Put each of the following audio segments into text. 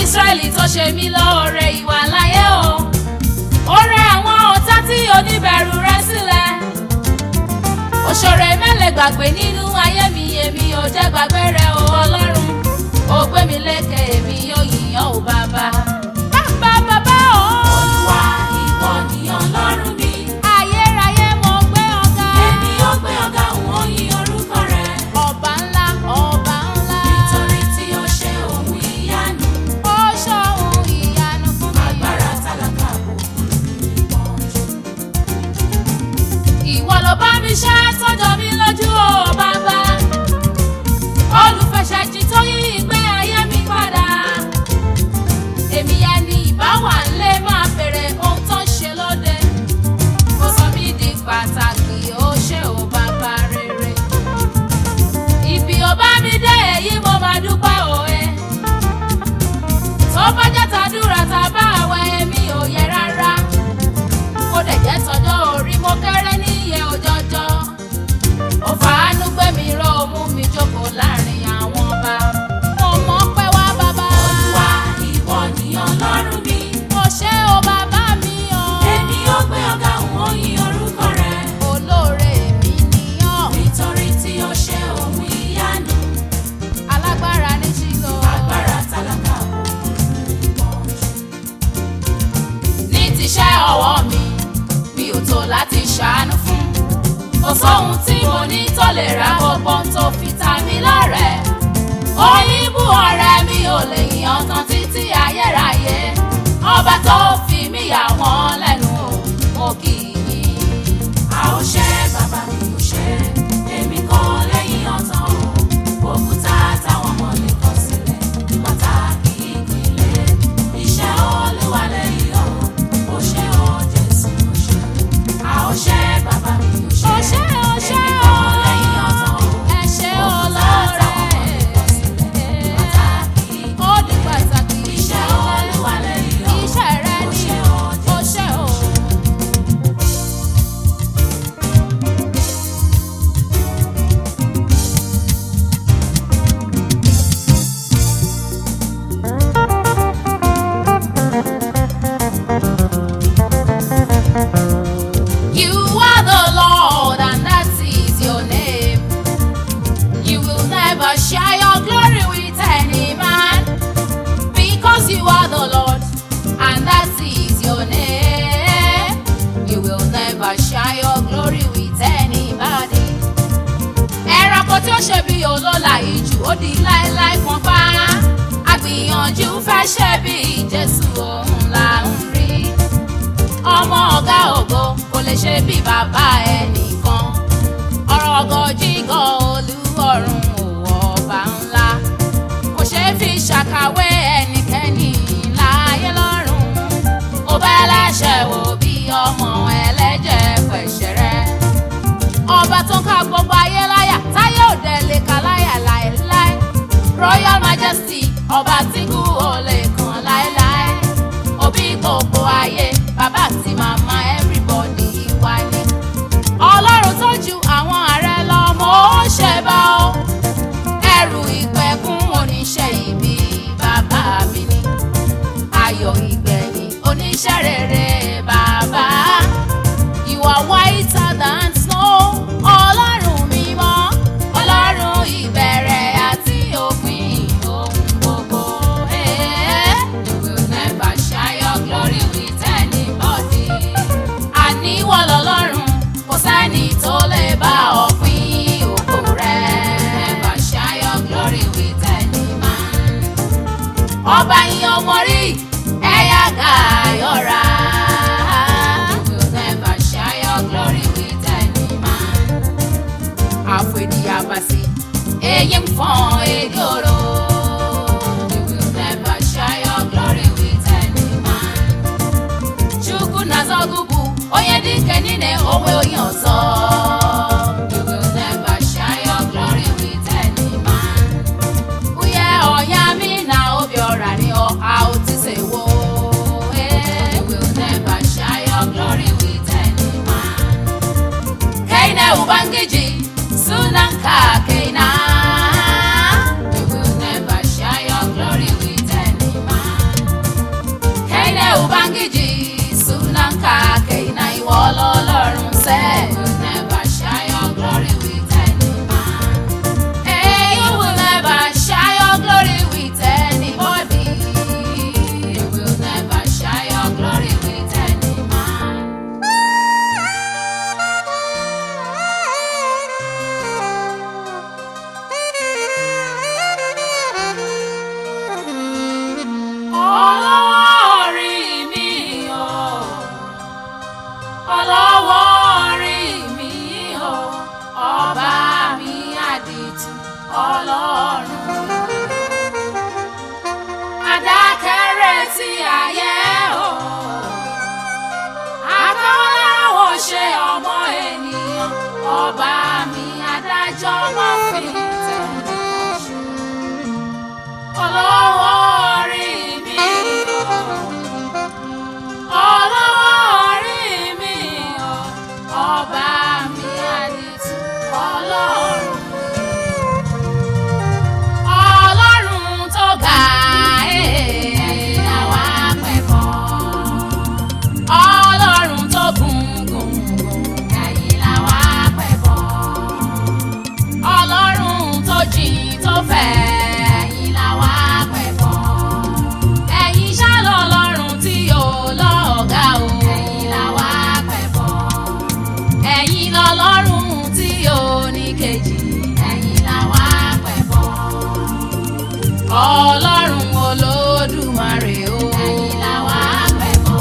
Ísírẹ́lì tó ṣe mí lóore ìwà láyé o ó rẹ àwọn ọ̀tá tí oníbẹ̀rù rẹ sílẹ̀ òṣèré mẹ́lẹ̀ gbàgbé nínú ayé mi èmi ò jẹ́ gbàgbé rẹ o ọlọ́run ó gbé mi lékè èmi yóò yìnyín o bàbá. bàbá bàbá o. Olúwa ìwọ ni Ọlọ́run mi. ayérayé mo gbé ọ̀gá. Èmi yóò gbé ọ̀gá òun ó yin orúkọ rẹ̀. ọba ńlá ọba ńlá. Nítorí tí ó ṣe ohun ìyanu. ó ṣohun ìyanu fún mi. Agbára tálákà kò kúrò nínú ìpọ́njú. ìwọ ló bá mi ṣe tọ́jọ́ mi lójú o bàbá olùfẹsẹ̀jì tó yí ìgbé ayé mi padà èmi ẹni ìbáwà ńlẹ̀ máa bèrè ohun tó ń ṣe lóde ó sọ mí di pàtàkì ó ṣe ò bàbá rere ibi ò bá mi dé èyí mo máa dúpẹ́ òwe tó bá jẹ́ tàdúrà tàbá àwẹ̀ èmi ò yẹ rárá kó dẹ̀ jẹ́ tọjọ́ orí mo kéré níye òjọ́jọ́ ó fàánú gbé mi ró ó mú mi jókòó láàrin àwọn ọba mo mọ̀ pé wá bàbá Olúwa ìwọ ni Ọlọ́run mi. mo ṣe ó bàbá mi o Èmi yóò gbé ọ̀gá òun ó yin orúkọ rẹ̀. olóore mi nìyàn Nítorí tí ó ṣe ohun ìyanu. alágbára ní ṣílò Agbára tálákà kò kúrò nínú ìpọ́njú. ní tiṣẹ́ ọwọ́ mi mi ò tó láti ṣàánú fún kò sóhun tí mo ní tó lè ra gbogbo ohun tó fi ta mí lọ́rẹ̀ òyìnbó ọ̀rẹ́ mi ò lè yàn tán títí ayérayé ọba tó fi mí yà wọ́n lẹ́nu o, mo kì í yìn. A ó ṣe bàbá mi ò ṣe. Èmi kò lẹ́yìn ọ̀tàn o. Òkúta táwọn ọmọ lè kọ̀ sílẹ̀. Pàtàkì ìpìlẹ̀. Iṣẹ́ Olúwa lẹ́yìn o. Ó ṣe o Jésù ó ṣe. A ó ṣe bàbá mi ò ṣe. Ó ṣé, ó ṣé Èmi o. kò lẹ́yìn ọ̀tàn o. ẹ ṣé Òkúta táwọn ọmọ lè kọ̀ sílẹ̀. Pàtàkì ó di pàtàkì Iṣẹ́ Olúwa lẹ́yìn o. iṣẹ́ rẹ Ó ni ṣe o ó ṣe o. You are the Lord, and that is your name. You will never share your glory with any man, because you are the Lord, and that is your name. You will never share your glory with anybody. Ẹranko tí ó ṣe bí olóla ìjù ó di láéláé kan pa. Àgbìyànjú fẹ́ ṣe bí Jésù òun là ń rí ọmọ ọ̀gá ògo kò lè ṣe bí bàbá ẹnìkan ọ̀rọ̀ ọgọ́jígọ̀ olúwọ̀run òwò ọba ńlá kò ṣeé fi ṣàkàwé ẹnikẹ́ni láyé lọ́run ó bá ẹlẹ́ṣẹ̀ wò bí ọmọ ẹlẹ́jẹ̀ pẹ̀ṣẹ̀rẹ́ ọba tó ń ká gbogbo ayé láyà táyé òde lè ka láyà láéláé royal majesty ọba tí kú ò lè kàn láéláé òbí gbogbo ayé bàbá àti màmá everybody wá ní. ọlọ́run tó ju àwọn ààrẹ lọ mọ́ ó ṣe bá ó ẹrù ìpẹ̀kun oníṣẹ́ ibi bàbá mi ni ayọ̀ ìgbẹ̀yìn oníṣẹ́ rere bàbá you are whiter than snow ọlọ́run mímọ́ ọlọ́run ìbẹ̀rẹ̀ àti òpin ohun gbogbo. Eh, you will never share your glory with anybody. àníwọ̀ lọ́lọ́run kò sẹ́ni tó lè bá ọ pín ògo rẹ̀. never share your glory with any man ọba yín ọmọ rí ẹ̀yà gàyọ̀ra. You will never share your glory with any man. Àfẹ̀díyàbàsí, èyí ń fọ́n egoro. You will never share your glory with any man. Chukwu na-azọgụgụ, onye dike niile onwe onye ọzọ. You will never share your glory with any man. Uye ọ̀yá mi na Obiora ni ọ̀hà òtísèwò. You will never share your glory with any man. Kaine Ubangiji, Sunanka Kaina. You will never share your glory with any man. ọlọ́run. Adákẹ́rẹ́ ti ayé o. Akọ́láwọ̀ ṣe ọmọ ènìyàn. Ọba mi adájọ́ máa fi tẹ̀lé ṣe. Ọlọ́wọ́ orí mi o. Ọlọ́wọ́ orí mi o. Ọba mi àdìtú ọlọ́run. Ọlọ́run tó ga ẹ̀ẹ́n làwa pẹ̀kọ́. Ọlọ́run tó gùn gùn gùn ẹ̀yìn làwa pẹ̀kọ́. Ọlọ́run tó jìn tó fẹ̀ ẹ̀yìn làwa pẹ̀kọ́. Ẹ̀yin ṣá lọ́lọ́run tí ò lọ́ọ̀gá o ẹ̀yìn làwa pẹ̀kọ́. Ẹ̀yin lọ́lọ́run tí ò ní kejì ẹ̀yìn làwa pẹ̀kọ́ ọlọ́run olódùmarè o. ẹ̀yin la wá pẹ̀kọ́.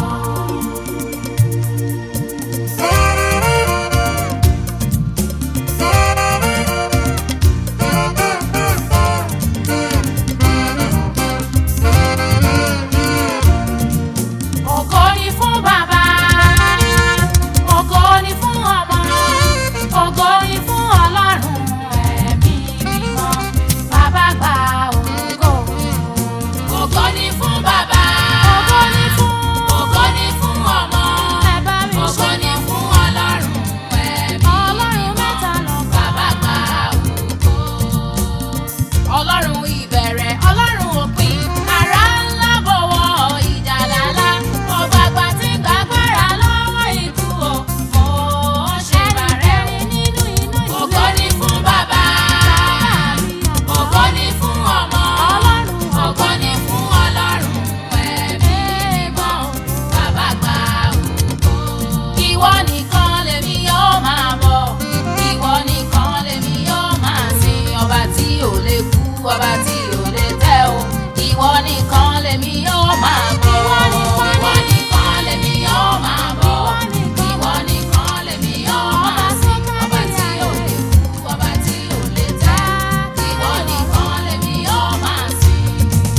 Ògo ni fún bàbá, ògo ni fún ọmọ, ògo ni fún ọlọ́run ẹ̀mí mímọ́. Bàbá gba ògo. Ògo ni fún bàbá. Ògo ni fún. Ògo ni fún ọmọ. Ògo ni fún ọlọ́run ẹ̀mí mímọ́. Bàbá gba ògo ọlọ́run ìbẹ̀rẹ̀ ọlọ́run òpin ara ńlá bọ̀wọ̀ ìjàlálá ọ̀gbàgbà tí gbàgbára lọ́wọ́ ikú o mo ṣe bàrẹ̀ o ògo ni fún bàbá ògo ni fún ọmọ ògo ni fún ọlọ́run ẹ̀mí mímọ́ bàbá gba ògo ìwọ nìkan lèmi yóò máa bọ̀ ìwọ nìkan lèmi yóò máa sìn ọba tí ò lè kú ọba tí ò lè tẹ́ o ìwọ nìkan lèmi yóò máa bọ̀ ìwọ nìkan lèmi yóò máa bọ̀ ìwọ nìkan lèmi yóò máa sìn ọba tí ò lè kú ọba tí ò lè tẹ́ ìwọ nìkan lèmi yóò máa sìn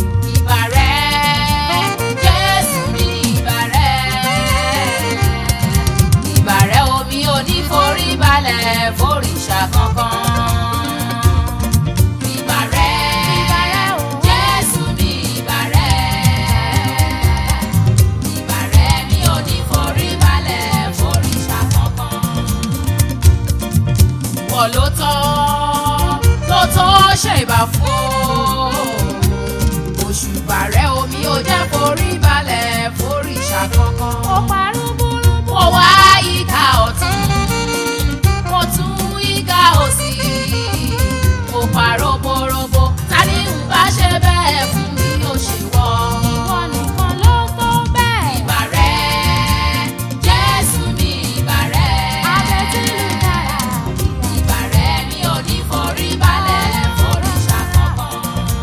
ìbàrẹ̀ Jésù ní ìbàrẹ̀ ìbàrẹ̀ omi ò ní forí balẹ̀ foríṣà kankan. Ìbàrẹ̀ Jésù ní ìbàrẹ̀. Ìbàrẹ̀ mi ò ní forí balẹ̀ foríṣà kankan. Wọ́n ló tọ́ ló tọ́ ṣe ìbà fún o. Òṣùbà rẹ̀ omi ò jẹ́ forí balẹ̀ foríṣà kankan. Ó parú burú. Mo wá ìka ọ̀tún, mo tún ìka òsì. Mo pa roborobo, ta ni ń bá ṣe bẹ́ẹ̀ fún mi ó ṣe wọ́. Ìwọ nìkan ló tó bẹ́ẹ̀. Ìbàrẹ̀ Jésù mi ìbàrẹ̀. Abẹ́tílù dára. Ìbàrẹ̀ mi ò ní forí balẹ̀ foríṣà kankan.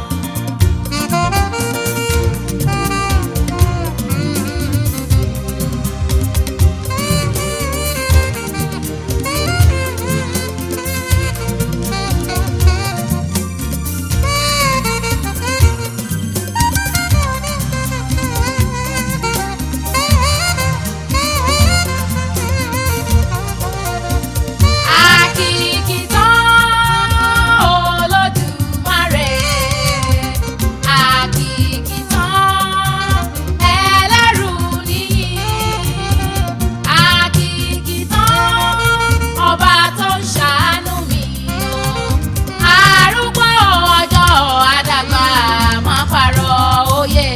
Àkìkìtàn Olódùmarè. Àkìkìtàn ẹlẹ́rù níyì. Àkìkìtàn ọba tó ń ṣàánú mi o. Arúgbó ọjọ́ àdàgbà máa parọ́ òye.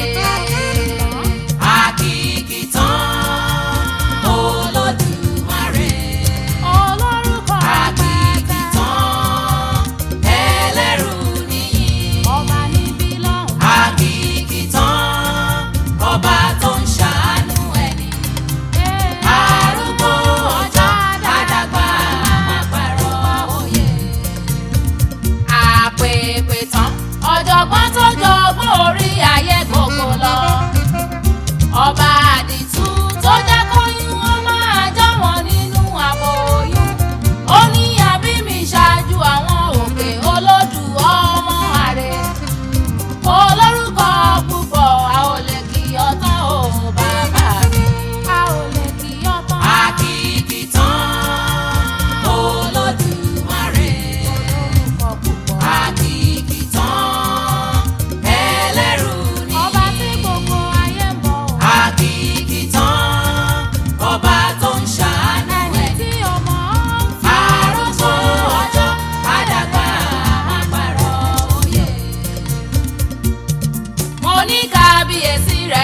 Àkìkìtàn Olódùmarè. Olórúkọ àkìkìtàn ẹlẹ́rù níyì. Ọba níbí lọ́hùn. Àkìkìtàn ọba tó ń ṣàánú ẹni. Arúgbó ọjọ́ àdàgbà máa pàrọ̀ òye. Àpèpè tán ọ̀jọ̀gbọ́n tó jọgbọ́n orí ayé gbogbo lọ. Ọba àdìtú tó jẹ́ kóyún ó máa jọ́ wọn nínú àbòyún. Ó ní àbí mi ṣáájú àwọn òkè olódù ọmọ.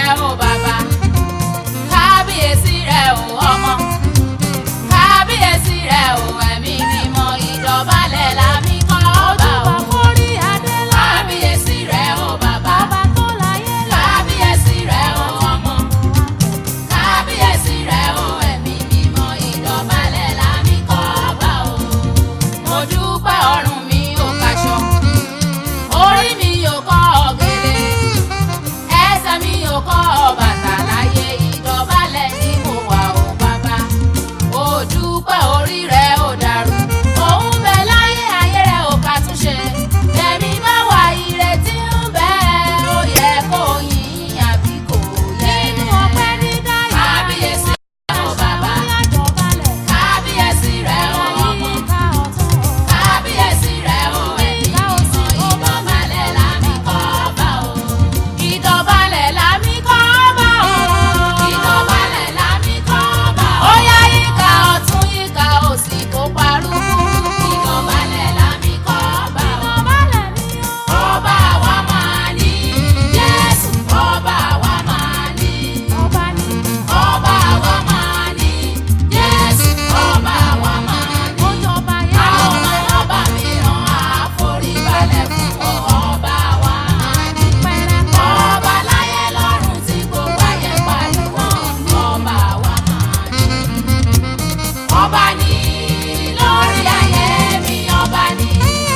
o bàbá kábíyèsí rẹ o ọmọ kábíyèsí rẹ o ẹ̀mí mímọ́ ìdọ̀bálẹ̀ lámì kọ́ ọba o kábíyèsí rẹ o bàbá kábíyèsí rẹ o ọmọ kábíyèsí rẹ o ẹ̀mí mímọ́ ìdọ̀bálẹ̀ lámì kọ́ ọba o mo dúpẹ́ ọrùn mi ò kaṣọ orí mi ò kọ́ ọ̀gẹ̀dẹ̀ ẹsẹ̀ mi ò kọ́ bàtà láyé ìdọ̀bálẹ̀ ni mo wà ó bàbá ó dúpẹ́ orí rẹ̀ ò dàrú òun bẹ láyé ayé rẹ̀ ò ká túnṣe ẹ̀mí bá wà ìrètí ń bẹ ó yẹ kó yìn àbí kò yẹ. nínú ọpẹ́ dídá yìí kábíyèsí rẹ̀ ò bàbá kábíyèsí rẹ̀ ò ọmọ kábíyèsí rẹ̀ ò ẹ̀mí mímọ́ ìdọ̀bálẹ̀ lámì kọ́ bá o ìdọ̀bálẹ̀ lámì kọ́ bá o ìdọ̀bálẹ̀ lámì kọ́ bá o ó yá yíká ọ̀tún yíká òsì kó parúkú ìdọ̀bálẹ̀ lámì kọ́ bá o ọba wa máa ní Jésù ọba wa máa ní ọba wa máa ní Jésù ọba wa máa ní àwọn ọmọ ọba mìíràn àforíbalẹ̀ fún ọba wa máa ní ọba láyé lọ́run tí gbogbo ayé pariwo ọba wa máa ní. ọba ní lórí ayé mi ọba ní.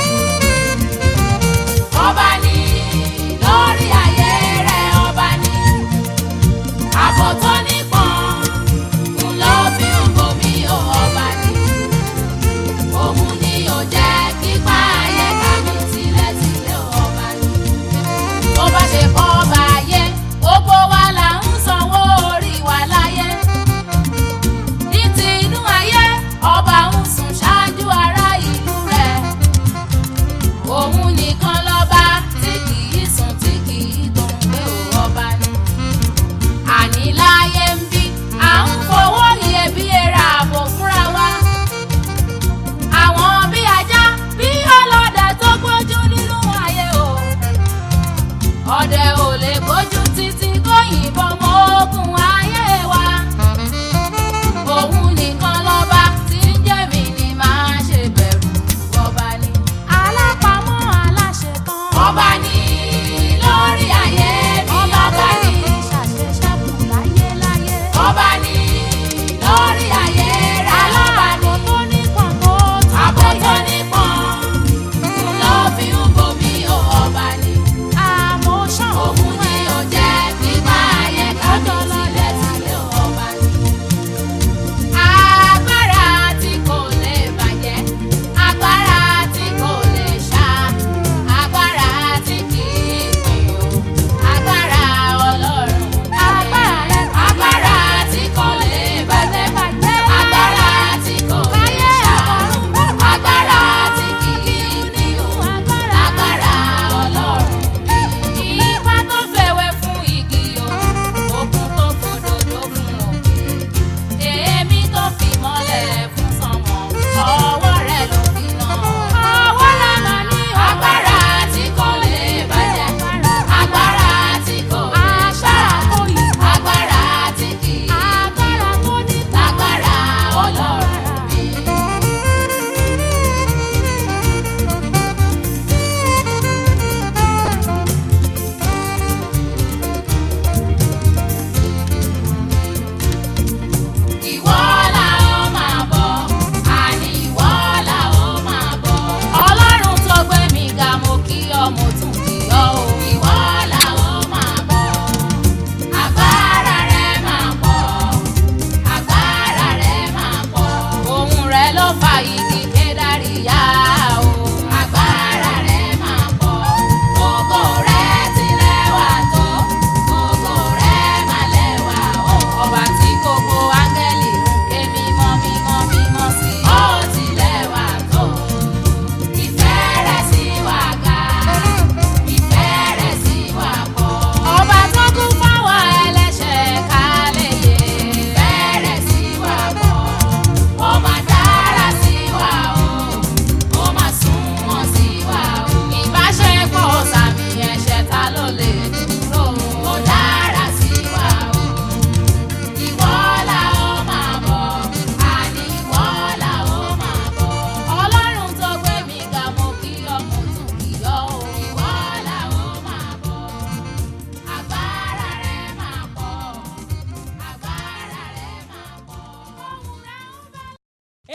ọba ní lórí ayé rẹ ọba ní. àbò tó nípọn ń lọ fi ń bomi ó ọba ní. òun ni ò jẹ́ kípa ayé ká mi tilẹ̀tilẹ̀ ọba ní tó bá ṣe kọ́ ọba ayé gbogbo wa là ń sanwó orí wa láyé ní ti inú ayé ọba ń sùn ṣáájú ará ìlú rẹ̀ òun nìkan lọ́ba tí kì í sùn tí kì í tó ń gbé o ọba ni àní láyé ń bí à ń fowó iyebíye ra ààbò fúnra wa àwọn bí ajá bí ọlọ́dẹ tó gbójú nínú ayé o ọdẹ ò lè gbójú títí kó yìnbọn mọ́ ogun ayé wa òun nìkan lọ́ba tí ń jẹ́ mi ni máa ṣe bẹ̀rù ọba ni alápamọ́ aláṣetán ọba ni lórí ayé mi ọba ni ọba ni lórí ayé rẹ ọba ni àbò tó nípọn ń lọ fi ń bomi ó ọba ni òun ni ò jẹ́ kípa ayé kájọ sílẹ̀ sílẹ̀ ọba ni. agbára tí kò lè bàjẹ́ agbára tí kò lè ṣá agbára tí kì í pín o agbára ọlọ́run agbára tí kò lè bàjẹ́ agbára tí kò lè ṣá agbára tí kì í pín o agbára ọlọ́run mi. Ìfá tó fèwé fún igi o, òkun tó fòdòdó fún òkè. Èémí tó fi mọ́lẹ̀ fún sánmọ̀, ọwọ́ rẹ̀ ló fi ná. Ọwọ́ rẹ̀ mà ní agbára tí kò lè bàjẹ́. Agbára tí kò lè ṣá. Agbára tí kì í lágbára ọlọ́run mi. Ìwọ la ó máa bọ̀, àní ìwọ la ó máa bọ̀. Ọlọ́run tó gbé mi ga mo kí ọ mo tún kí ọ o. Ìwọ